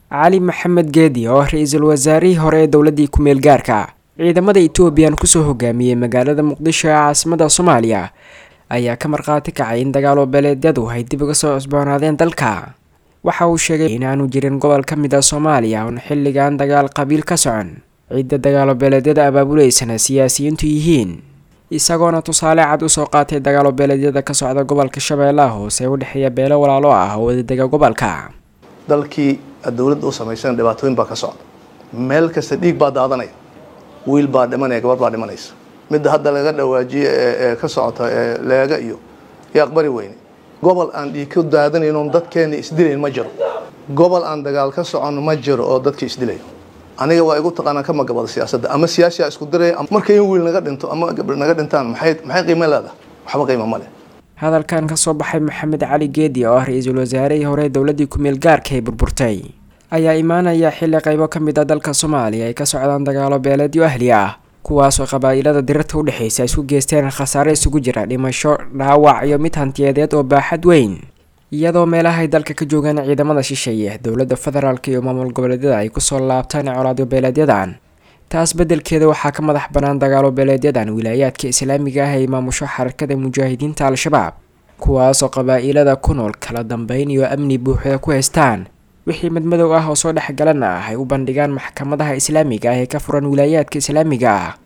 cali maxamed geedi oo ra-iisul wasaarihii hore ee dowladii ku-meel gaarka ciidamada etoobiyan kusoo hogaamiyey magaalada muqdisho ee caasimada soomaaliya ayaa ka markhaati kacay in dagaalo beeleedyadu ay dib uga soo cusboonaadeen dalka waxa uu sheegay inaanu jirin gobol ka mid a soomaaliya oon xilligan dagaal qabiil ka socon cidda dagaalo beeleedyada abaabuleysana siyaasiyiintu yihiin isagoona tusaale cad usoo qaatay dagaalo beeleedyada ka socda gobolka shabeellaha hoose ee u dhexeeya beelo walaalo ah oo wadadega gobolka dalkii dowladda u samaysan dhibaatooyin baa ka socda meel kasta dhiig baa daadanaya wiil baa dhimanaya gabar baa dhimanaysa midda hadda laga dhawaajiye ee ka socota ee leega iyo iyo aqbari weyne gobol aan dhiig ka daadanaynon dadkeena isdilayn ma jiro gobol aan dagaal ka socon ma jiro oo dadka isdilayo aniga waa igu taqaanaa ka magabada siyaasadda ama siyaasiyaa isku diraya markay in wiil naga dhinto ama gabdho naga dhintaan maxay maxay qiimo leedahay waxba qiimo ma leh hadalkan kasoo baxay maxamed cali geedi oo ah ra-iisul wasaarihii hore dowladii ku-meel gaarka ay burburtay ayaa imaanaya xilli qaybo ka mid a dalka soomaaliya ay ka socdaan dagaalo beeleedyo ahli ah kuwaasoo qabaa'ilada dirirta udhexaysa isku geysteen khasaare isugu jira dhimasho dhaawac iyo mid hantiyadeed oo baaxad weyn iyadoo meelahay dalka ka joogaan ciidamada shisheeye dowladda federaalk iyo maamul goboleedyada ay kusoo laabtaan colaadyo beeleedyadan taas beddelkeeda waxaa ka madax bannaan dagaalo beeleedyadan wilaayaadka islaamiga ah ay maamusho xarakada mujaahidiinta al-shabaab kuwaasoo qabaa'ilada ku nool kala dambeyn iyo amni buuxda ku haystaan wixii madmadow ah oo soo dhexgalana ah ay u bandhigaan maxkamadaha islaamiga ah ee ka furan wilaayaadka islaamiga ah